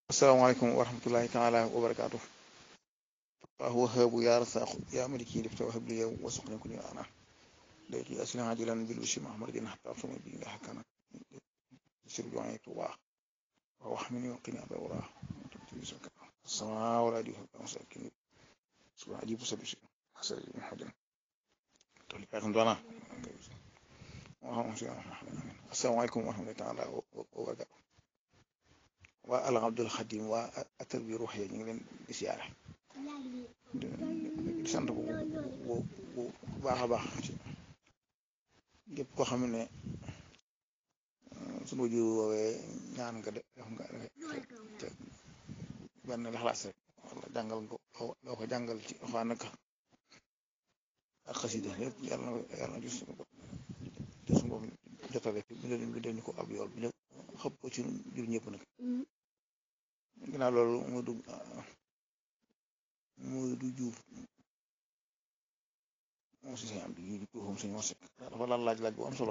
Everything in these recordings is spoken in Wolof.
asalaamaaleykum wa rahmatullahi taala wa barakaatu waaw wahaabu yaa rasaaxu yaa maliki lifta wahab li yow wasuqni ku ni ana léegi asina ajilan bil bishri mahmad din hatta suma bi nga xakkana sir joxe tuba wa wax mi ni waqini aba wara sama wala di masakin subhana ajibu sabi si hasal hadin toli ka dona asalaamaaleykum wa rahmatullahi taala wa barakaatu waa al abdul xadim waa atar bi ruux ñu ngi leen di siyaare di sant bu bu bu baax a baax ci képp koo xam ne sunu wajur woowee ñaan nga def nga te benn laxlaas rek wala jàngal nga loo ko jàngal ci xawaa naka ak xasida lépp yàlla na yàlla na gis suñu bopp jotale fi bi ñu ko ab yool bi ñu xëpp ko ci jur ñëpp nag ginnaaw loolu mu du mu du juuf moom si sañ am di ju juufam suñu wasek dafa laal laaj laaj bu am solo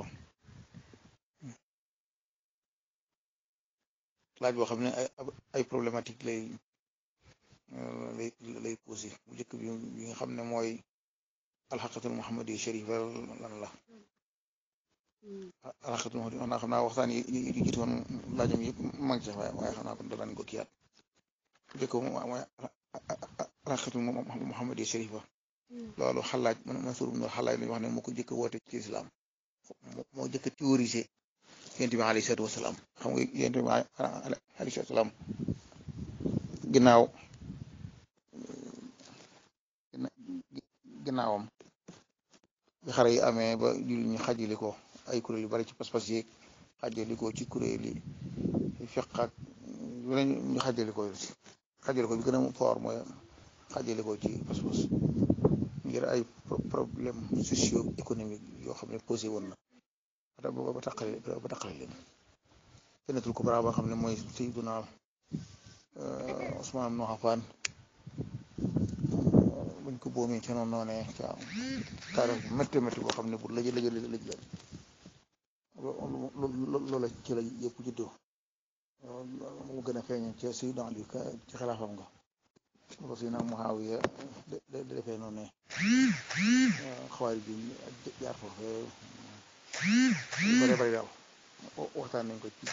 laaj boo xam ne ay ay problématique lay lay lay posé bu njëkk bi bi nga xam ne mooy alxaqatul muhammadi sharifa lan la alxaqatul muhammadi wax naa xam naa waxtaan yi yi jiitu woon laajam yëpp mag ci waaye waaye xam naa ko danañ ko kiyaat bu njëkk mooy alxaqatul muhammadi sharifa loolu xalaaj man man suur no xalaaj lañu wax ne moo ko jëkk woote ci islam moo jëkk théorisé yonent bi alayhi salaatu wasalaam xam nga yonent bi alayhi salaatu wasalaam ginnaaw ginnaawam bi xare yi amee ba julli ñu xajali ko ay kuréel yu bari ci pas-pas yeeg xajali ko ci kuréel yi fiq ak ñu xajali ko ci xajali ko bi gën a fort mooy xajali ko ci pas-pas ngir ay problème socio économique yoo xam ne posé woon na ba ba taqale ba taqale leen fenetul ko bara ba xam ne mooy Sayyiduna Usmaan ibn Affaan buñ ko boomee ca noonu noonee ca taarix bu métti métti boo xam ne bu lëj lëj lëj la loola ci la yëpp juddoo mu gën a feeñ ca Sayyiduna Ali ci xalaafam nga ko si nag Muawiya da defee noonu ne xawaari bi jaar foofu bare bari daal waxtaan nañ ko ci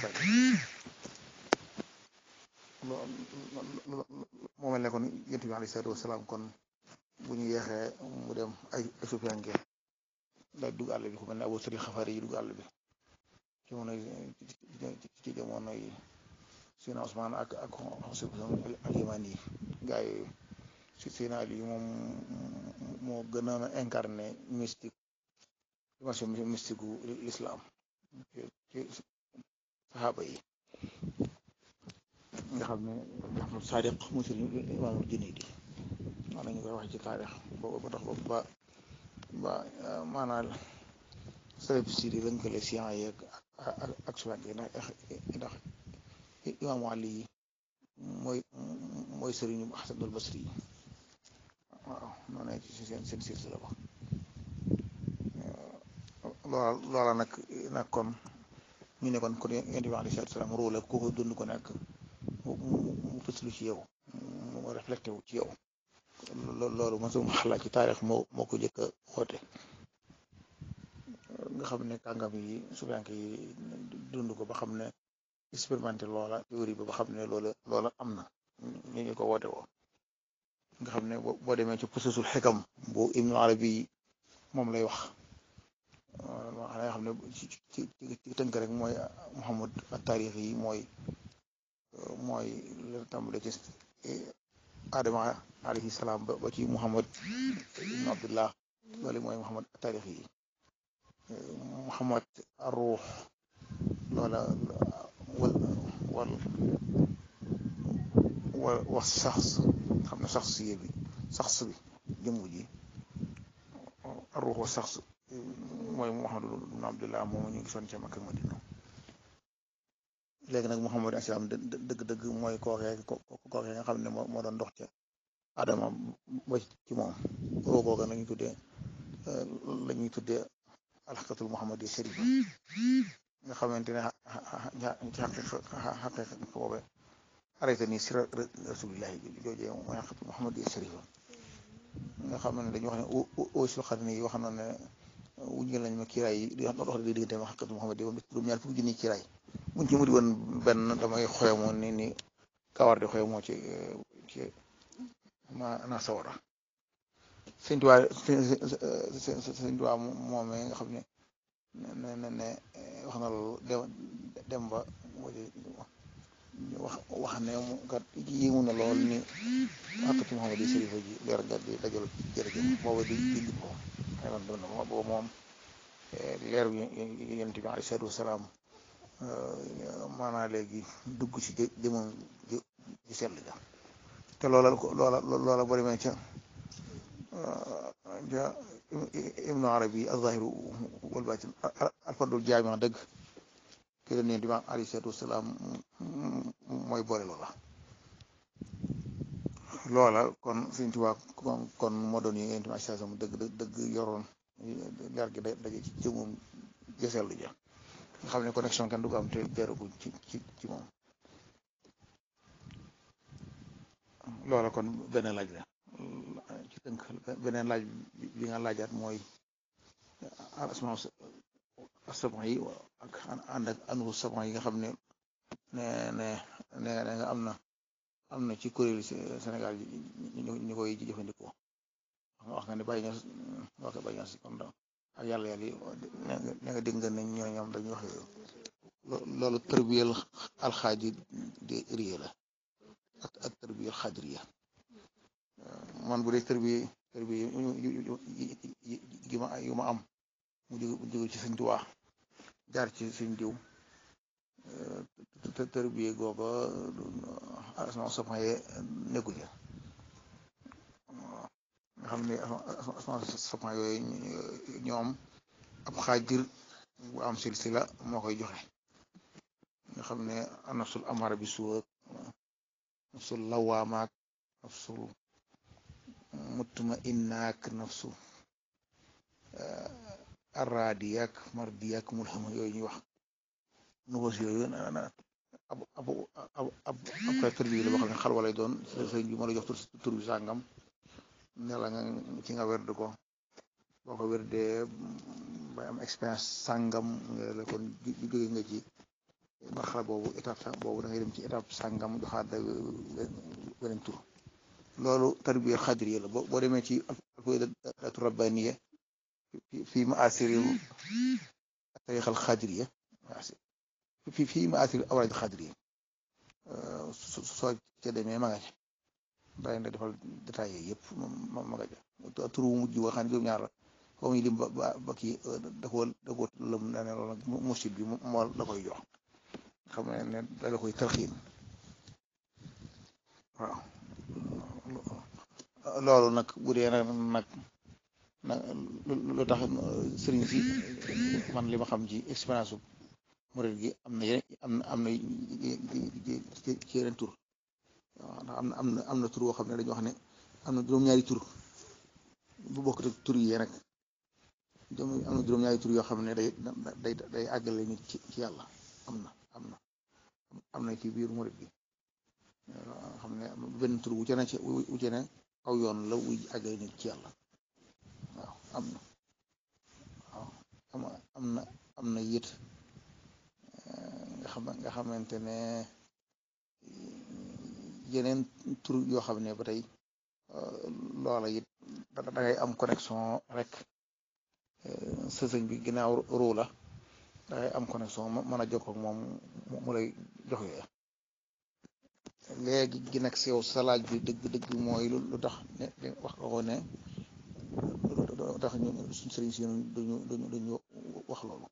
moo mel ne kon yonent bi alayhi salaatu wasalaam kon bu ñu yeexee mu dem ay Sufyaan ngeen daal dugg àll bi ku mel ne Abu Sari Xafaari yi dugg àll bi ci jamono ci jamono yi Sina Usmaan ak ak al-Yamani yi gaa yooyu si Sina Ali moom moo gën a incarné mystique dimension mystique gu l'islam ci saxaaba yi nga xam ne Jaafar Saadiq mu sëriñ Imaamul Junayd wax nañu koy wax ci taarix boobu ba tax ba ba maanaam salaf si di lënkale science yi ak ak suwaat yi ndax ndax imaamu Ali yi mooy mooy sëriñu Xasanul Basri yi waaw noonu ne ci seen seen silsila ba loola loola nag nag kon ñu ne kon kon yonent bi alayhi salaatu salaam rôle ku ko dund ko nekk mu fëslu ci yow mu reflecté wu ci yow loolu man sama xalaat ci taarix moo moo ko jëkk a woote nga xam ne kàngam yi sufiyanke yi dund ko ba xam ne expérimenté loola théorie ba ba xam ne loola loola am na ñu ngi ko woote woo nga xam ne boo demee ci pususul xikam bu Ibnu Arabi moom lay wax xanaa xam ne ci ci ci tënk rek mooy Muhammad taarix yi mooy mooy la tàmbale ci Adama alayhi salaam ba ci Muhammad ibn Abdullah loolu mooy Muhammad taarix yi Muhammad ar-ruux loola wal wal wal wax sax xam ne sax si bi sax bi jëmm ji ar-ruux wa sax mooy Muhammad ibn Abdullah moom ñu gisoon ca Makka Madina léegi nag Muhammad asalaam dëgg-dëgg mooy kookee kookee nga xam ne moo doon dox ca Adama ba ci moom roo googa la ñuy tuddee la ñuy tuddee alxaqatul Muhammadi sharifa nga xamante ne ci xaqiqa xaqiqa boobe arrêté nii sira rasulillahi joojee mooy xat Muhammad Sharifa nga xam ne dañuy wax ne ausul xarni yi wax na ne wuññal nañ ma kiiraay yi di dox di diggante ma xaqatu Muhammad yi juróom ñaar fukki junni kiiraay buñ ci muri woon benn damay xoyamoo ni ni kawar di xoyamoo ci ci ma naa sawara sëñ Tuubaa sëñ Tuubaa moomee nga xam ne ne ne ne wax na loolu dem dem ba wax wax ne mu kat yéemu na lool ni xaqatu Muhammad yi sërifa ji leer nga di dajal jërëjëf booba di di lim ko xëy na doon na booba moom leer yonent bi alayhi salaatu wasalaam maanaa léegi dugg ci jëmam ji ji sell ja te loola loola loola boo demee ca ja ibnu arabi az-zahiru wal baatin alfardul jaami dëgg ki leen yonent bi alayhi salaatu wasalaam mooy boole loola loola kon Sëñ Tuubaa kon moo doon yi yonent bi alayhi salaam dëgg dëgg yoroon leer gi daje ci jëmum jësel ja nga xam ne connexion kenn du ko am te jaaraguñ ci ci ci moom loola kon beneen laaj la ci tënk beneen laaj bi nga laajaat mooy asmaa sab'a yi ak ànd ak anu sab'a yi nga xam ne ne ne ne nga am na am na ci kuréelu Sénégal ñu koy jëfandikoo wax nga ne bàyyi ñoo wax bàyyi ñoo si kon ak yàlla yàlla yi ne nga dégg nga ne ñoo ñoom dañuy wax loolu tërbiyel alxaaji de riye la ak ak tërbiyel xaadiriya man bu dee tërbiye tërbiye gi ma yu ma am mu jóge ci sëñ Tuubaa jaar ci sëñ diw te tërbiye googa asma sapaye nekkul ya nga xam ne asma sapan yooyu ñoom ab xaajir bu am silsila moo koy joxe nga xam ne nafsul amara bi suwa nafsul lawaamaak nafsul mutma innaak nafsu arradiyak mardiyak mulhama yooyu ñuy wax nuwas yooyu ab ab ab ab ab bi la boo xam ne xal walay doon sëriñ bi moo la jox tur bi sàngam ne la nga ci nga werd ko boo ko werdee ba am expérience sàngam nga la kon jóge nga ci marxala boobu étape sa boobu da ngay dem ci étape sàngam joxaat da beneen tur loolu tarbiya xadiriya la boo demee ci alfaydatu rabbaniya fii ma asiri tarixal xadiriya fii fii ma asiri awraad xadiriya soo ca demee ma nga ca day na defal détaillé yëpp ma ma nga ja tur wu mujj boo xam ne juróom-ñaar la foo muy lim ba ba kii da koo da koo lëm ne ne loolu nag musid bi moo la koy jox xam ne ne da la koy tarxiin waaw loolu nag bu dee nag nag nag lu tax sëriñ si man li ma xam ci expérience su murid gi am na yeneen am na am na ci yeneen tur waaw ndax am na am na am na tur boo xam ne dañoo wax ne am na juróom-ñaari tur bu bokkut ak tur yi nag am na juróom-ñaari tur yoo xam ne day day day àggale nit ci ci yàlla am na am na am na ci biir murid gi xam ne benn tur wu ci ne ci wu ci ne aw yoon la wuy àggale nit ci yàlla waaw am na waaw am am na am na yët nga xam nga xamante ne yeneen tur yoo xam ne ba tey loola it da ngay am connexion rek sa sëñ bi ginnaaw ruu la da ngay am connexion mën a jokkoo ak moom mu lay jox yooya léegi gi nag sew salaaj bi dëgg dëgg mooy lu tax ne wax nga ko ne lu tax ñu suñ sëriñ si duñu duñu duñu wax loolu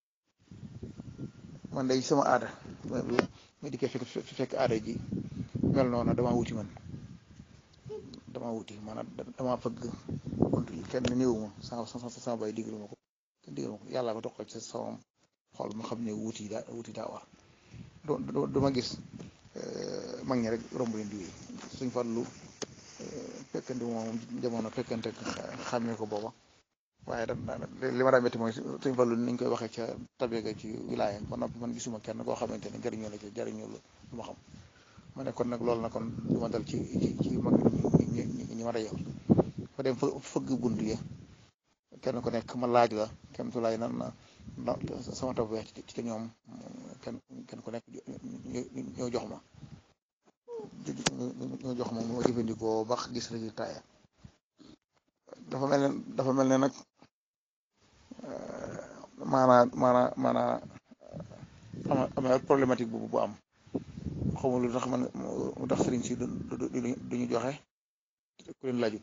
man day sama aada ma dikkee fekk fekk aada ji mel noonu dama wuti man dama wuti maanaam dama fëgg bunt yi kenn néew ma sama sama sama bay digalu ma ko kenn digalu ma ko yàlla ko toqal ci sama xol ma xam ne wuti daa wuti daa war du du ma gis mag ñi rek romb leen di wéy suñ farlu fekkante moom jamono fekkante xàmmee ko booba waaye da li ma daa métti mooy suñ farlu niñ koy waxee ca tabega ci wilaaya ba noppi man gisuma kenn koo xamante ne jariñoo la ci jariñoo la lu ma xam ma ne kon nag loolu na kon du ma dal ci ci ci mag ñi ñi ma dajal fa dem fëgg bunt yi kenn ku nekk ma laaj la kenn tu laay nan na sama taw weex ci ci ñoom kenn kenn ku nekk ñoo jox ma ñoo jox ma moo jëfandikoo ba gis résultat ya dafa mel ne dafa mel ne nag maanaa maanaa maanaa ama ama problématique bu bu am xawma lu tax man mu tax sëriñ si duñu joxe ku leen laajut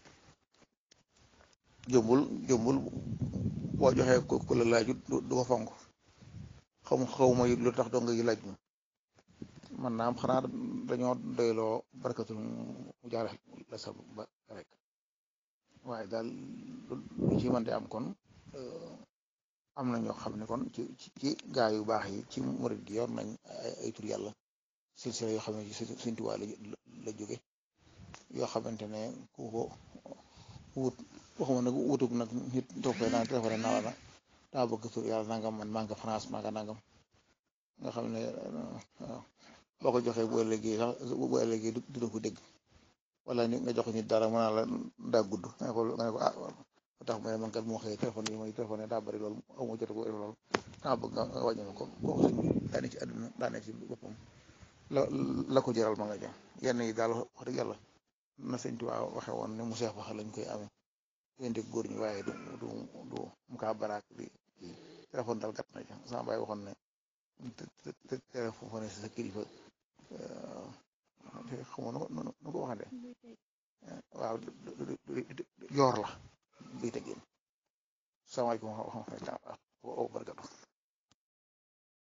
jëmbul jëmbul boo joxee ku la laajut du ko fonk xaw xawma lu tax dong yi laaj man naam xanaa dañoo doyloo barkatul mu jaare la sa ba rek waaye daal lu ci mën di am kon am na ñoo xam ne kon ci ci gaa yu baax yi ci murid gi yor nañ ay tur yàlla silsila yoo xam ne ci Sëñ Tuubaa la jóge yoo xamante ne ku ko wut waxuma nag wutug nag nit toog fee naan téléphone naa la daa bëgg tur yàlla nangam man maa nga France maa nga nangam nga xam ne boo ko joxee bu ëllëgee sax bu ëllëgee du ko dégg wala ni nga jox nit dara mën naa la daa gudd nga ne ko nga ne ko ah tax ma ne man kat moo xëyee téléphone yi may téléphone daa bëri loolu amoo jot ko loolu daa bëgg nga wàññi ko kooku sëñ bi daa ne ci àdduna daa ne ci boppam la la ko jëral ma nga jëm yenn yi daal wax dëgg yàlla na sëñ Tuubaa waxe woon ne mu seex wax lañ koy amee yénte góor ñi waaye du du du mu kaa baraak di téléphone daal gàtt na ci sama baay waxoon ne téléphone si sa kilifa xamoo nu ko waxande waaw yoor la buy teggin salaamaaleykum wa rahmatulah wa barakatu